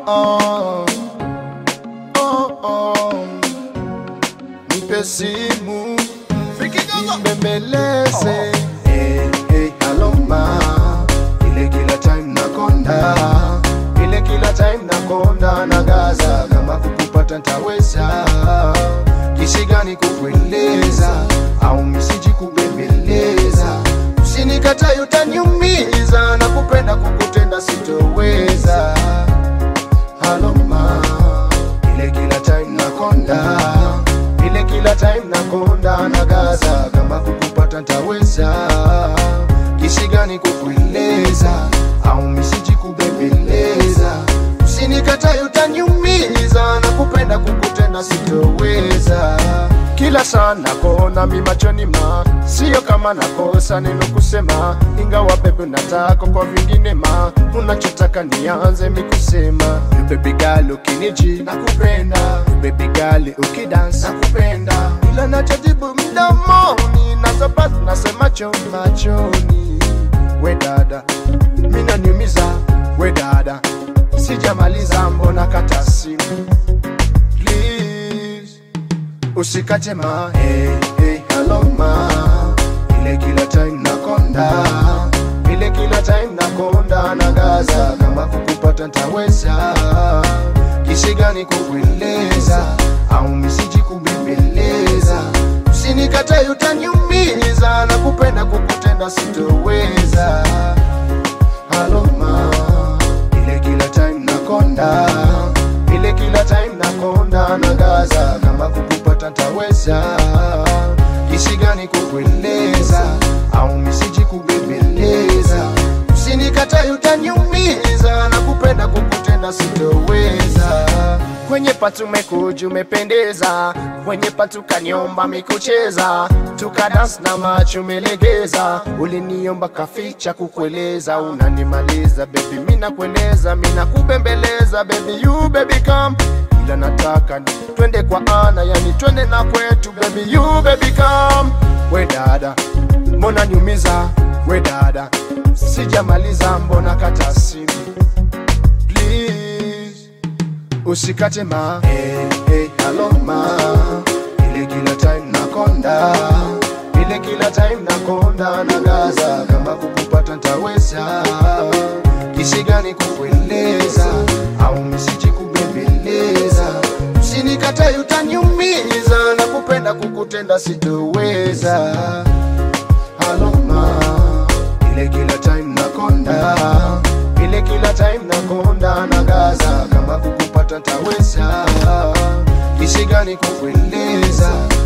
oh. Oh, oh. Nipe simu nibembeleze hey, hey, hello ma ile kila time nakonda ile kila time nakonda na gaza kama kukupata ntaweza kisi gani kukueleza au misiji kubembeleza usinikatae utaniumiza na kupenda kukutenda sitoweza halo ma ile kila time nakonda ile kila time nakonda na gaza kama kukupata ntaweza kisi gani kukueleza au misiji kubembeleza usinikatae utaniumiza na kupenda kukutenda sitoweza kila saa nakona mi machoni ma sio kama nakosa neno kusema ingawa bebe nataka kwa vingine ma unachotaka nianze mi kusema bebigali ukiniji nakupenda bebigali ukidans nakupenda ila nachojibu mdomoni nazopasi nasema choni machoni we dada minaniumiza we dada sijamaliza mbona kata simu please usikate ma hey, hey, hello ma ile kila time nakonda ile kila time nakonda na gaza kama kukupata ntaweza kisi gani kukueleza au misiji kubembeleza usinikatae utaniumiza na kupenda kukutenda sitoweza halo ma ile kila time nakonda ile kila time nakonda na gaza kama kukupata ntaweza kisi gani kukueleza au misiji kubembeleza usinikatae utaniumiza na kupenda kukutenda sitoweza kwenye patu mekuja umependeza kwenye patu kaniomba mikucheza tukadans na macho umelegeza uliniomba kaficha kukueleza unanimaliza bebi mina kueleza mina kubembeleza bebi you baby come ila nataka ni twende kwa ana yani twende na kwetu baby you baby come we dada mbona niumiza we dada sijamaliza mbona kata simu please usikate ma hey, hey, hello ma ile kila time nakonda ile kila time nakonda na gaza kama kukupata ntaweza kisi gani kukueleza au misiji kubembeleza usinikatae utaniumiza na kupenda kukutenda sitoweza halo ma ile kila time nakonda ile kila time nakonda na gaza kama kukupata ntaweza kisi gani kukueleza